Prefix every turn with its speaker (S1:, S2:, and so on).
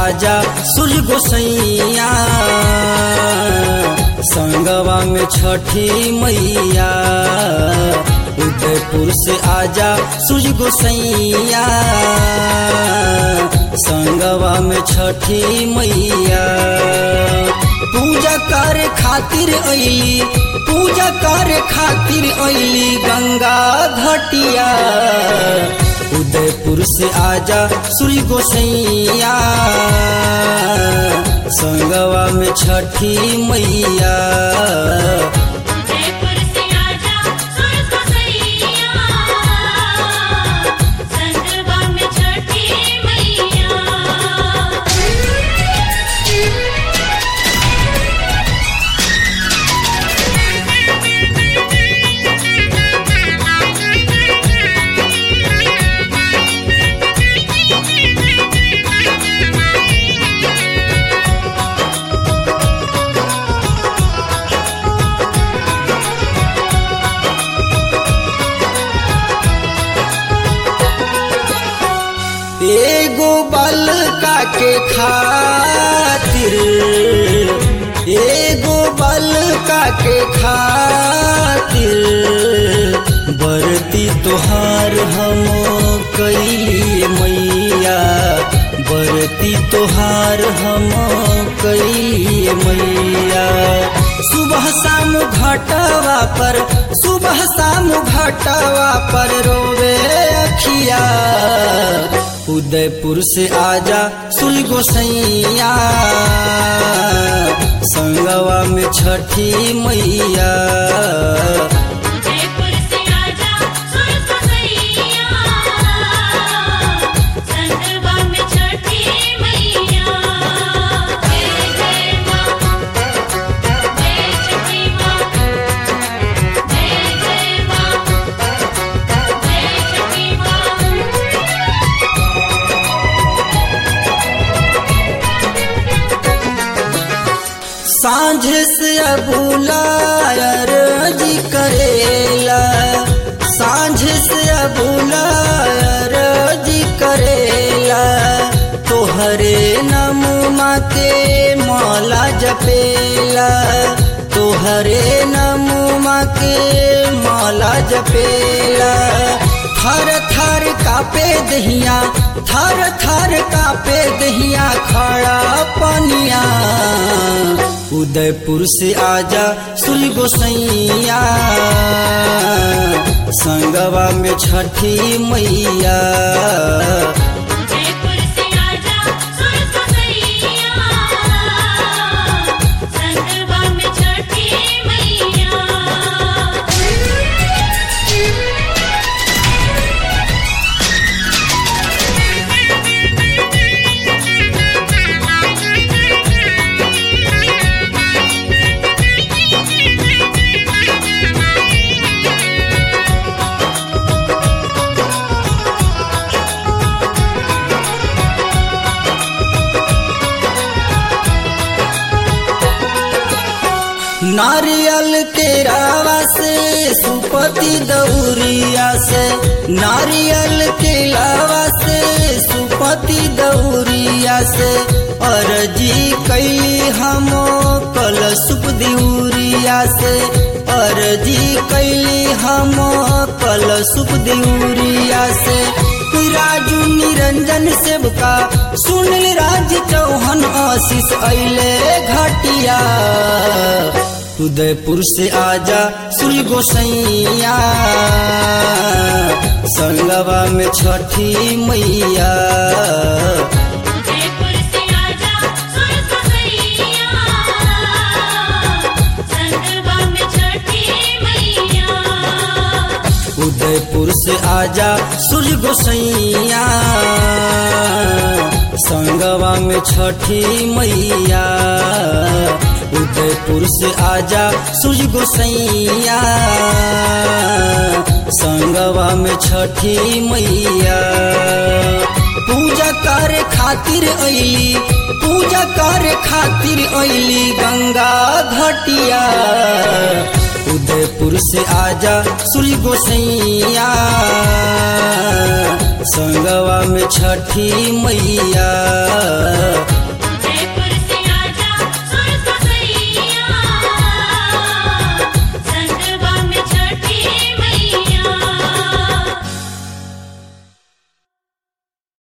S1: आजा सूर्य गोसैया संगवा में छठी मैया उदयपुर से आजा सूर्य गोसैया संगवा में छठी मैया पूजा करे खातिर अली पूजा करे खातिर अली गंगा घटिया उदयपुर से आजा सूर्य गोसैया संगवा में छठी मैया
S2: उदयपुर से आजा सूरज को सैया संगवा में छठी मैया
S1: एगो बलका के खातिर एगो बलका के खातिर बरती तोहार हम कैली मैया बरती तोहार हम कैली मैया सुबह शाम घटवा पर सुबह शाम घटवा पर रोवे अखिया उदयपुर से आजा सुल गोसैया संगवा में छठी मैया
S2: उदयपुर से आजा सूरज को सैया संगवा में छठी मैया जय जय मां जय छठी मां जय जय मां जय छठी मां
S1: सांझ से अबुलायर जी करेला सांझ से अबुलायर जी करेला तोहरे नमुमा के मौला जपेला तोहरे नमुमा के मौला जपेला थर थर कापे दहिया थर थर कापे दहिया खड़ा पनिया उदयपुर से आजा सुल गोसैया संगवा में छठी मैया
S2: उदयपुर से आजा सूरज को सैया संगवा में छठी मैया
S1: नारियल के रावा से सुपति दौरिया से नारियल के लावा से सुपति दौरिया से अरजी कैली हम कल सुप दिउरिया से अरजी कैली हम कल सुप दिउरिया से राजू निरंजन सेवका सुनील राज चौहान आशीष अले घटिया उदयपुर से आजा सुल गोसैया संगवा में छठी मैया
S2: उदयपुर से आजा सूरज को सैया संगवा में छठी मैया
S1: उदयपुर से आजा सूर्य गोसैया संगवा में छठी मैया उदयपुर से आजा सूर्य गोसैया संगवा में छठी मैया पूजा करे खातिर अली पूजा करे खातिर अली गंगा घटिया उदयपुर से आजा सूर्य गोसैया संगवा में छठी मैया